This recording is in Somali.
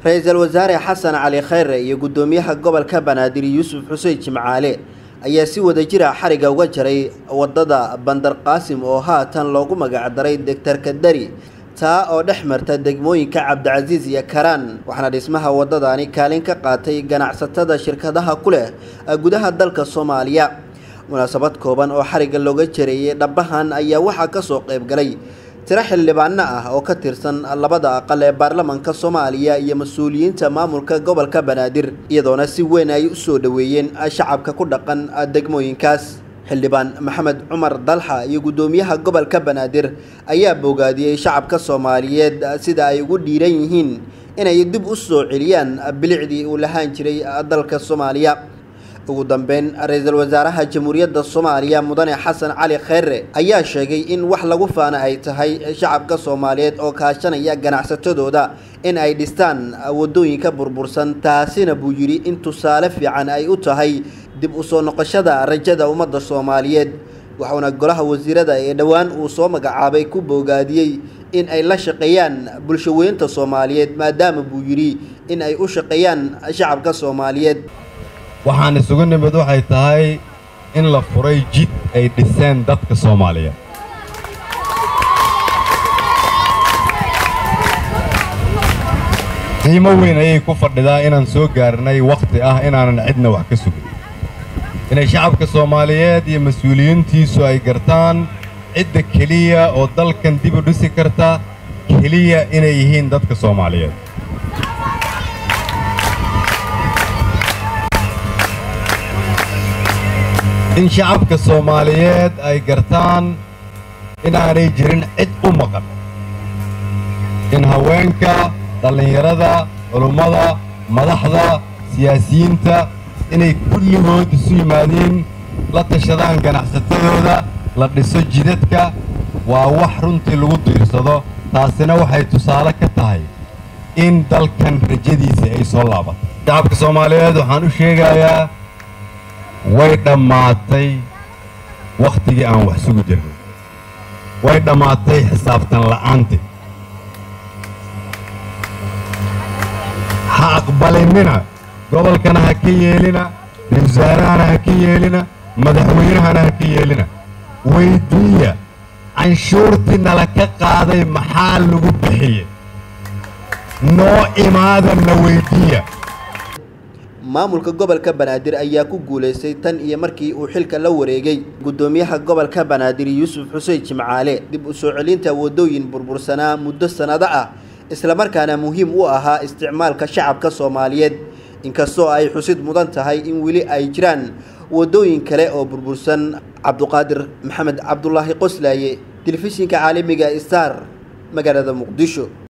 ra-iisul wasaare xasan cali khayre iyo guddoomiyaha gobolka banaadir yuusuf xuseen jimcaale ayaa si wada jira xariga uga jaray wadada bandar qaasim oo haatan loogu magacdaray degtarka dari taa oo dhex marta degmooyinka cabdicasiis iyo karaan waxaana dhismaha wadadani kaalin ka qaatay ganacsatada shirkadaha ku leh gudaha dalka soomaaliya munaasabad kooban oo xariga looga jareeyay dhabahan ayaa waxaa kasoo qayb galay tiro xildhibaano ah oo ka tirsan labada aqal ee baarlamaanka soomaaliya iyo mas-uuliyiinta maamulka gobolka banaadir iyadoona si weyn ay u soo dhoweeyeen shacabka ku dhaqan degmooyinkaas xildhibaan maxamed cumar dalxa iyo guddoomiyaha gobolka banaadir ayaa bogaadiyey shacabka soomaaliyeed sida ay ugu dhiiran yihiin inay dib u soo celiyaan bilicdii uu lahaan jiray dalka soomaaliya ugu dambeyn ra-iisul wasaaraha jamhuuriyadda soomaaliya mudane xasan cali khayre ayaa sheegay in wax lagu faana ay tahay shacabka soomaaliyeed oo kaashanaya ganacsatadooda in ay dhistaan wadooyinka burbursan taasina buu yidhi in tusaale fiican ay u tahay dib u soo noqoshada rajada ummadda soomaaliyeed waxauna golaha wasiirada ee dhowaan uu soo magacaabay ku boogaadiyey in ay la shaqeeyaan bulshaweynta soomaaliyeed maadaama buu yidhi in ay u shaqeeyaan shacabka soomaaliyeed waxaan isugu nimid waxay tahay in la furay jid ay dhiseen dadka soomaaliyeed qiimo weyn ayay ku fadhidaa inaan soo gaarnay wakhti ah inaanan cidna wax ka sugin inay shacabka soomaaliyeed iyo mas-uuliyiintiisu ay gartaan cidda keliya oo dalkan dib u dhisi karta keliya inay yihiin dadka soomaaliyeed in shacabka soomaaliyeed ay gartaan inaanay jirin cid u maqan in haweenka dhallinyarada culummada madaxda siyaasiyiinta inay kulligood isu yimaadiin la tashadaan ganacsatadooda la dhiso jidadka waa wax runtii lagu diirsado taasina waxay tusaale ka tahay in dalkan rajadiisa ay soo laabato shacabka soomaaliyeed waxaan u sheegayaa way dhammaatay wakhtigii aan wax sugi jirnay way dhammaatay xisaabtan la'aantii ha aqbalinina gobolkana ha ka yeelina ra-isul wasaarahana ha ka yeelina madaxweynahana ha ka yeelina weyddiiya canshuurtii nala ka qaaday maxaa lagu bixiyey noo imaadanna weyddiiya maamulka gobolka banaadir ayaa ku guulaystay tan iyo markii uu xilka la wareegay guddoomiyaha gobolka banaadir yuusuf xuseen jimcaale dib u soo celinta wadooyin burbursanaa muddo sannado ah islamarkaana muhiim u ahaa isticmaalka shacabka soomaaliyeed inkastoo ay xusid mudan tahay in weli ay jiraan wadooyin kale oo burbursan cabduqaadir maxamed cabdulaahi qoslaaye telefishinka caalamiga star magaalada muqdisho